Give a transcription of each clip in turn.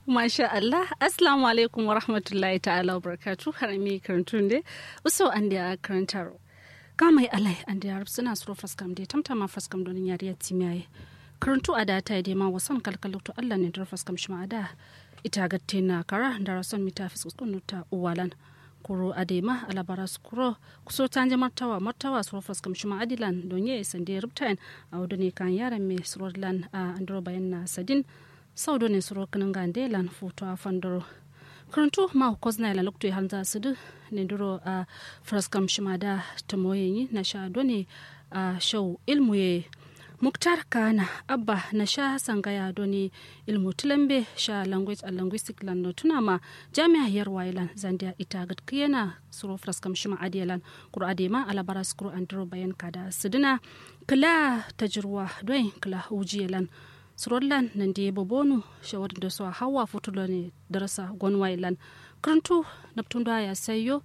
Masha Allah, Assalamu alaikum wa rahmatullahi ta'ala wa barakatu har mi karantun de uso an da karantaro. Ga mai alai an da yarab suna suro faskam de tamtama faskam donin yariya timiyaye. Karantu a da ta yi ma wasan kalkalautu Allah ne da faskam shi ma'ada. Ita gatte na kara da rason mita fiskunu ta uwalan. kuro adema alabara skuro kuso tanje martawa martawa suro faskam shi ma'adilan don ye sande rubtain a wadone kan yaran me surodlan a andro bayan na sadin saudo ne suro kanan gandelan foto a fandoro karantu ma kozna ila lokto hanza sudu ne duro a fraskam shimada tamoyenyi na sha done a shau ilmu ye muktar kana abba na sha sangaya doni ilmu tulambe sha language and linguistic lan no tunama jami'a yar wailan zandia ita gat kiyana suro fraskam shima adiyalan kur adema alabara skuru andro bayan kada sidina kala tajruwa doin kala ujiyalan surollan nan da bobonu shawar da su hawa futulo ne darasa gwanwailan karantu naptun da ya sayo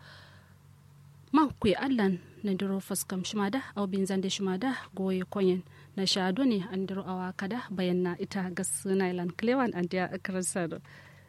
ma ku allan na diro faskam shimada au bin zande shimada goye konyen na shado ne an diro awa kada bayan na ita gas nailan klewan an da akarsa do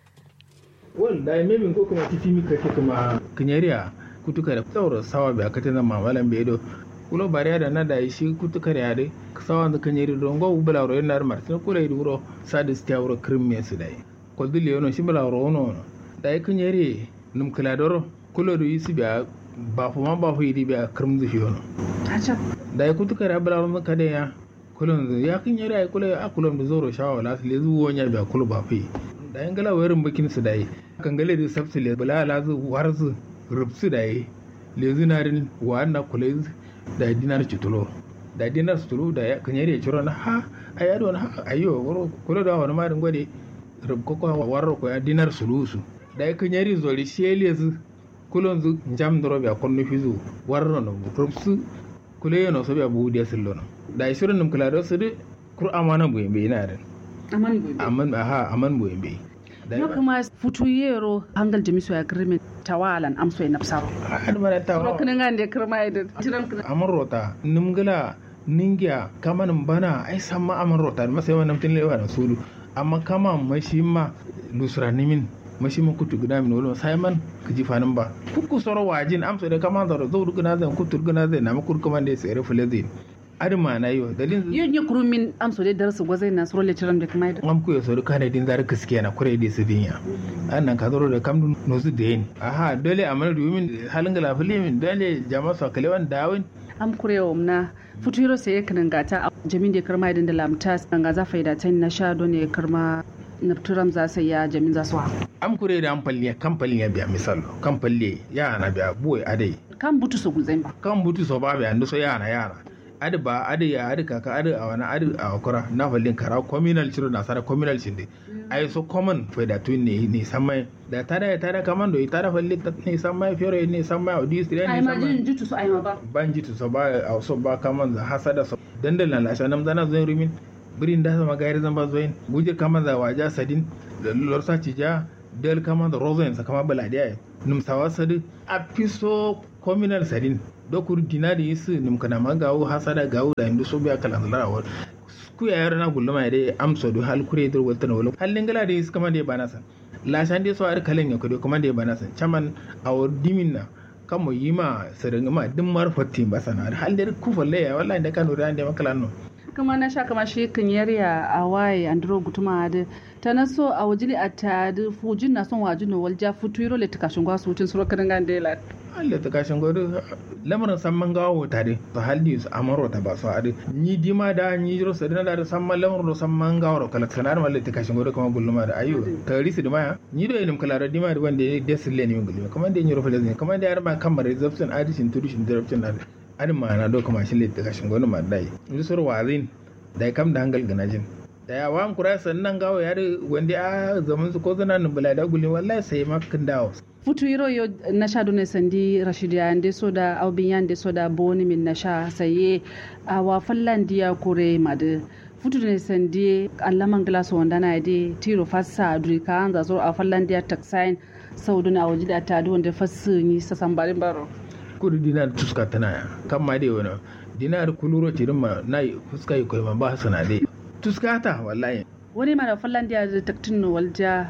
wallahi memin ko kuma titi mi kake kuma kinyariya kutuka da tsawar sawa bi akata na mamalan bedo kulo bariya da na da shi kutuka da yade sawa da kanyari don go bula ro yana mar tin kula yi duro sadis ta wuro krimme su dai ko dili yono shi bula ro ono da yi kinyari num kula doro kulo do yi su biya ba fu ma ba fu yi biya krim zu shi yono da yi kutuka da bula ro ka da ya kulon zu ya kinyari ai kula a kulon da zoro shawa la su le zuwo nya biya kulo ba fu da yin gala wayarin bakin su dai kan gale da sabsu le bula la zu war zu rubsu dai le zinarin wa na kula da dinar cutulo da dinar sutulu da ya kan yare ciro na ha a yado na ha ayo woro kula da wani marin gwade rubko ko warro ko ya dinar sulusu da ya kan yare zoli shele zu kulon zu jam doro biya konno fizu warro no rubsu kula yono so biya buudi asillo no da shirin num kula do su de kur amana bu yembe ina da aman gobe aman ha aman bu yembe no kuma futu yero hangal jamiso ya agreement tawalan amso ya napsaro har mara ta ro kana ngande kirma ida tiran kana amon rota nimgala ningiya kamanin bana ai samma amon rota ma sai wannan tin lewa na sulu amma kama mashi ma lusra nimin mashi ma kutu guna min wala sai man kiji fanin ba kuku soro wajin amso da kama da zo guna zan kutu guna zan na makur kuma da sai rafule zai adama na yo dalin yin yi kurumin amso da darsu gwazai na suro lecturer da kuma am ku yaso ka ne din zar gaskiya na kure da su dinya annan ka zoro da kam no su da yin aha dole amal rumin halin ga lafili min dole jama'a sa kalewan dawin am kurewa na futuro sai kan gata jamin da karma idan da lamta ga za faida ta na sha don ne karma nafturam za su ya jamin za su am kure da amfani kamfani ya biya misal kamfani ya na biya buwai adai kan butu so gulzai ba kan butu so ba biya ndo so yana yana adi ba adi ya adi kaka adi a wani adi a wakura na falin kara communal ciro na sara communal shinde ai so common foi da tun ne ne samai da tada ya tada kaman do tada falin ta ne samai fiore ne samai odi stri ne ai ma jin samai jutu so ai ma ba ban jitu so ba a so ba kaman za hasada so dandal na lasha nam zana zo rumin birin da sama gairi zan ba zoin guje kaman za waja sadin da lorsa cija del kaman da rozo yansa kama baladiya num sawa sadu a piso communal sadin dokur dina da yisu num kana ma gawo hasada gawo da indu so biya kalan lara wa ku ya yaro na gulluma ya dai amsa do hal kure dur wata na wala hallin gala da yisu kama da ya bana san la shan dai so ar kalan ya kudo kuma da ya bana san chaman awar dimin na kamo yima sadanga ma din marfatti ba sana hal da ku falle ya wallahi da kanu da da makalan no kuma na sha kama shi kan yarya a waye andro gutuma da ta na so a wajili a ta da fujin na son wajin no walja futuro le takashin gwa su tin suro kan gandela Allah ta kashin godo lamarin samman gawo tare to haldi su amaro ta ba su ade ni dima da ni jiro sadina da samman lamarin samman gawo kala kanar malle ta kashin godo kuma gulluma da ayo ta risi da maya ni do ilim kala da dima da wanda ya desile ne gulluma kuma da ni rofale ne kuma da yar ma kamar reception addition to dishin direction na adin ma na do kuma shi le ta kashin godo ma dai ni sur wazin da kam da hangal ganajin da ya wan kura sannan gawo ya da wanda a zaman su ko zana nan bula da gulluma wallahi sai makin dawo futu yiro yo nasha done sandi rashidi yande soda aubin yande soda boni min nasha saye a wa fallan diya kure made futu ne sandi allaman glass wanda na de tiro fassa duri ka an zazo a fallan diya taxine saudu na waje da ta wanda fassu ni sasan barin baro kudu dinar tuska tana ya kan ma dai wani dinar kuluro tirin ma na fuska yi koyi ba su na dai tuska ta wallahi wani mara fallan diya da taktin walja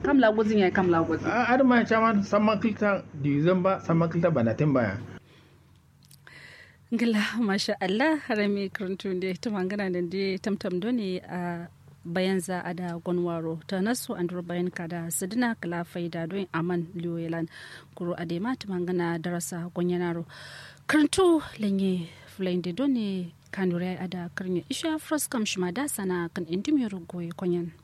kam la gozin ya kam la gozin a ar ma chama samma kilta division ba samma kilta banatin baya ngila masha Allah harami karantun da ta mangana da da tamtam doni a bayan za a da gwanwaro ta nasu an bayan ka da sidina kala faida don aman liyoyelan kuro a dema ta mangana darasa gwanyanaro karantu lanye fulayin da doni kanure a da karni isha froskam shima da sana kan indimiyar goyi kwanyan